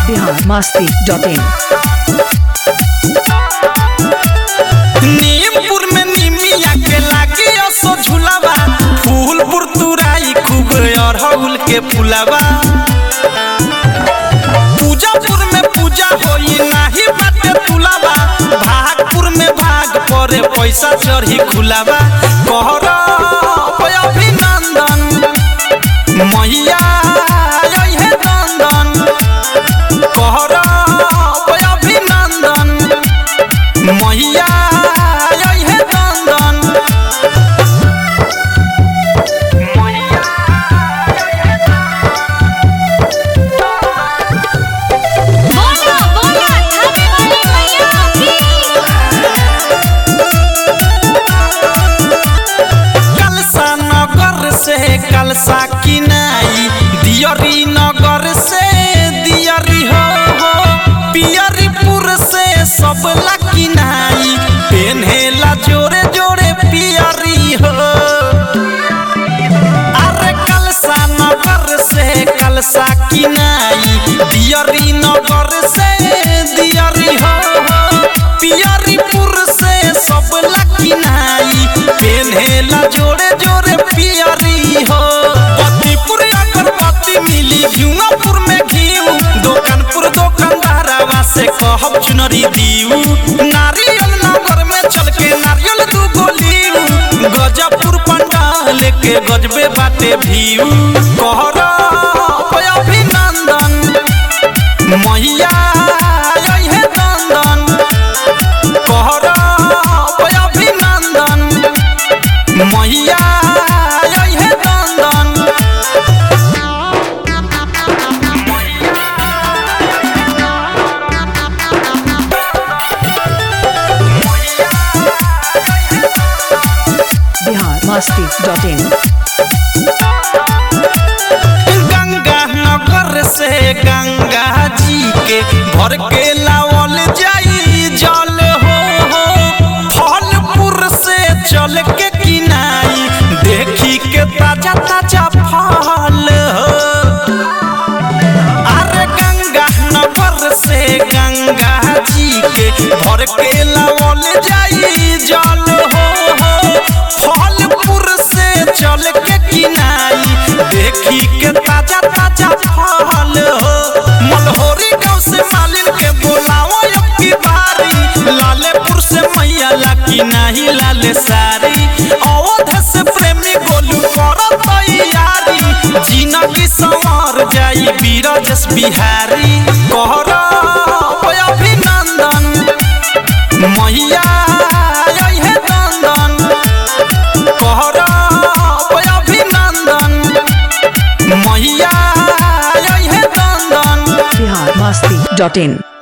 Bihar Masti dot इन नीमपुर में निमिया के लागी असो झुलावा फूलपुर तुराई खूब अरहुल के फुलावा पूजापुर में पूजा होई नाही बाटे तुलावा भागपुर में भाग परे पैसा चढ़ी खुलावा कहर अभिनंदन मैया अइहे नंदन कहर अभिनंदन मैया अइहे नंदन बोलो बोलो थाने वाली मैया की कलसा नगर से कलसा किनाई दियरी नगर से दियरी हो हो पियरीपुर से सब ला किनाई पेन्हेला जोरे जोरे पियरी हो अरे कलसा नगर से कलसा किनाई दियरी नगर से दियरी हो हो पियरीपुर से सब ला किनाई पेन्हेला जोरे जोरे पियरी हो पतिपुर अगरबत्ती मिली घिउपुर में घिउ दोकानपुर दोकानदारवा से कहब चुनरी दीऊ नारियल नगर में चल के नारियल दू गोलीऊ गजबपुर पंडाल के गजबे बाटे भीऊ कहर अभिनंदन मैया अइहे नंदन कहर अभिनंदन मैया अइहे नंदन बिहार मस्ती डॉट इन गंगा नगर से गंगा जी के भर के लावल जाई जल हो हो फलपुर से चल के किनाई देखी के ताजा ताजा फल हो अरे गंगा नगर से गंगा जी के भर के लावल जाई जल हो हो फलपुर से चल के किनाई देखी के ताजा ताजा फल हो मलहोरी गांव से मालिन के बोलाओ अब की बारी लालेपुर से मैया ला की नहीं लाले सारी अवध से प्रेमी गोलू कर तैयारी जीना की संवर जाई बीरजस बिहारी कहर अभिनंदन मैया अइहे नंदन कहर अभिनंदन मैया अइहे नंदन बिहार मस्ती डॉट इन